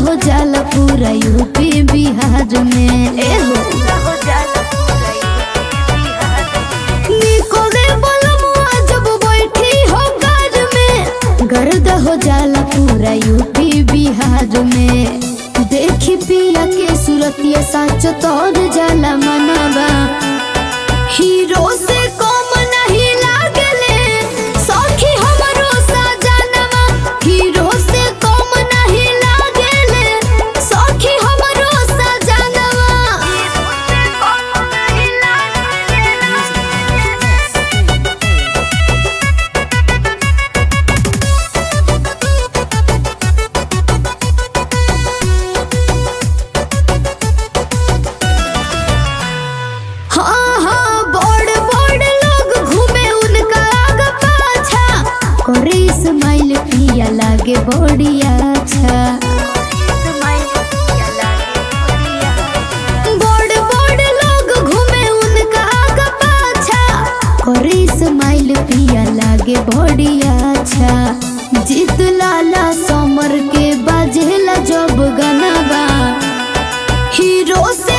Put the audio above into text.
हो जाला पूरा यूपी बिहार में ए हो निकोले बलमुआ जब बैठी हो घर में गर्द हो जाला पूरा यूपी बिहार में देखी पिया के सूरतिया साच तोर जाला मनवा हीरो से कम नहीं लागले सखी हमरो सजनवा हीरो से कम नहीं लागले सखी हमरो सजनवा हाँ हाँ बड़ बड़ लोग घूमे उनका आग पाछा करे इस्माइल पिया लागे बड़ी अच्छा बड़ बड़ लोग घूमे उनका आग पाछा करे इस्माइल पिया लागे बड़ी अच्छा जीत लाला समर के बाजेला जब गनबा हीरो से